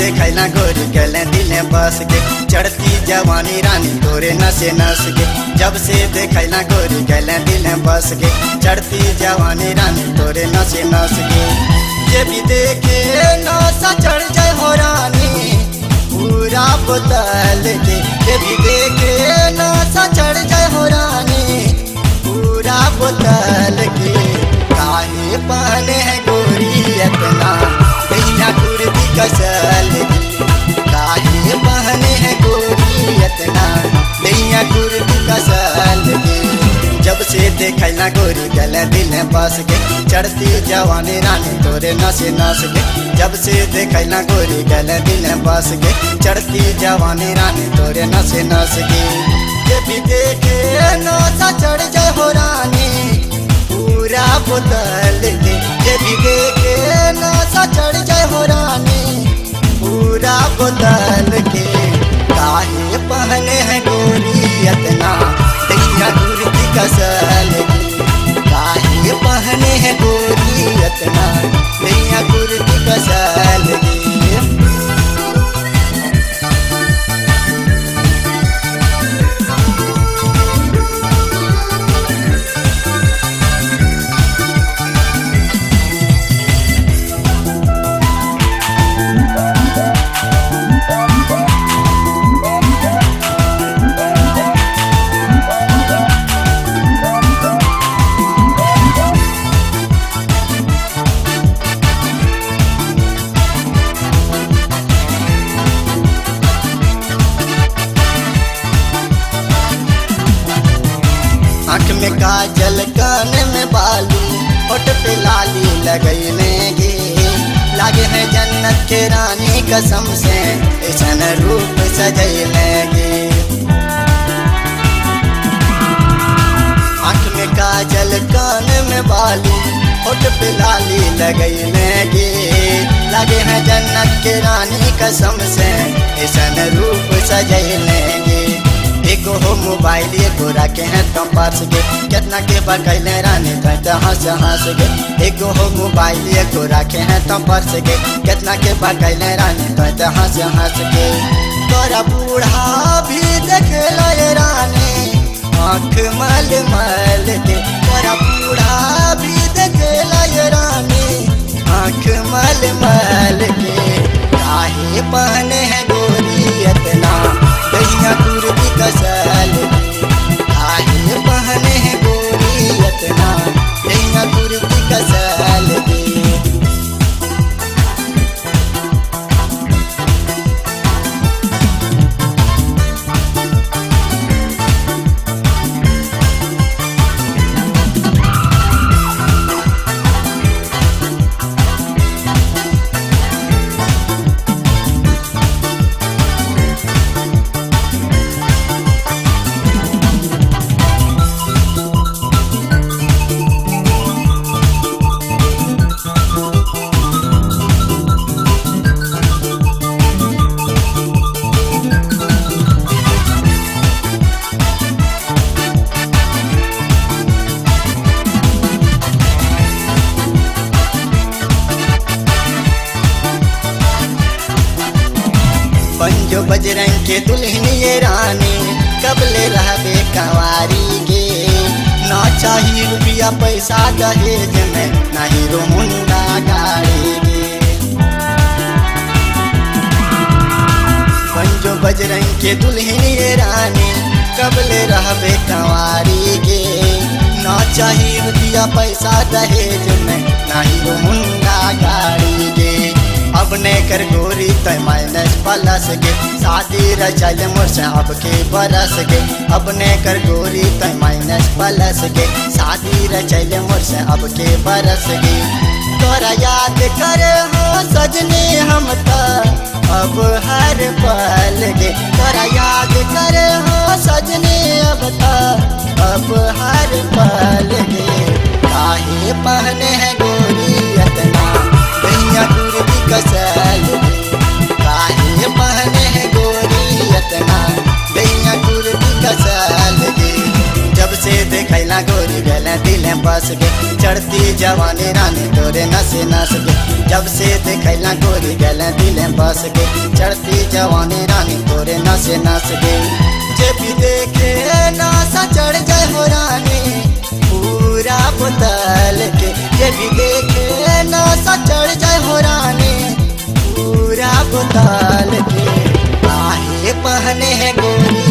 देखैला गोरी गले दिले बस के चढ़ती जवानी रानी तोरे नसे नस के जब से देखैला गोरी गले दिले बस के चढ़ती जवानी रानी तोरे नसे नस के ये भी देखे नशा चढ़ जाए हो रानी पूरा बोतल के ये भी देखे नशा चढ़ जाए हो रानी पूरा बोतल के काहे पहने है गोरी इतना भैया कुर्ती कसल की काहे पहने है गोरी इतना भैया कुर्ती कसल की जब से देखैला गोरी गल दिल बस के चढ़ती जवानी रानी तोरे नसे नस के जब से देखैला गोरी गल दिल बस के चढ़ती जवानी रानी तोरे नसे नस के ये भी देखे नशा चढ़ जाए हो रानी पूरा बोतल के ये भी देखे नशा चढ़ जाए हो रानी पूरा बोतल के काहे पहने हैं गोरी इतना दैया कुर्ती कसल की काहे पहने हैं गोरी इतना दैया कुर्ती कसल की आँख में काजल कान में बालू होठ पे लाली लगैलेंगे लागे है जन्नत के रानी कसम से ऐसन रूप सजैलेंगे आँख में काजल कान में बालू होठ पे लाली लगैलेंगे लागे है जन्नत के रानी कसम से ऐसन रूप सजैलेंगे एगो हो मोबाइल एगो रखे हैं तो पर्स के कितना के बकैले रानी तो हंस हंस के एगो हो मोबाइल एगो रखे हैं तो पर्स के कितना के बकैले रानी तो हंस हंस के तोरा बूढ़ा भी देखे ये रानी आँख मल मल के तोरा बूढ़ा भी देखे ये रानी आँख मल मल के काहे पहने हैं गोरी इतना दैया कुर्ती कसल काहे पहने हैं गोरी इतना दैया कुर्ती कसल की पंजो बजरंग के दुल्हन ये रानी कबले रहबे कंवारी गे ना चाहिए रुपया पैसा दहेज में नहीं रो मुंडा गाड़ी गे पंजो बजरंग के दुल्हन ये रानी कबले रहबे कंवारी गे ना चाहिए रुपया पैसा दहेज में नहीं रो मुंडा गाड़ी गे अब ने कर गोरी तय माइनस प्लस के शादी रचल मोर से अब के बरस के अब ने कर गोरी तय माइनस प्लस के शादी रचल मोर से अब के बरस के तोरा याद करे हो सजनी हम त अब हर पल के तोरा याद करे हो सजनी अब त अब हर पल के काहे पहने हैं गोरी इतना दैया कुर्ती कसल काहे पहने हैं गोरी इतना दैया कुर्ती कसल जब से देखैला गोरी गल दिल बस के चढ़ती जवानी रानी तोरे नसे नस के जब से देखैला गोरी गल दिल बस के चढ़ती जवानी रानी तोरे नसे नस के जे भी देखे नासा चढ़ जाए हो रानी पूरा बोतल के जे भी देखे नासा चढ़ जाए हो रानी पूरा बोतल के आहे पहने है गोरी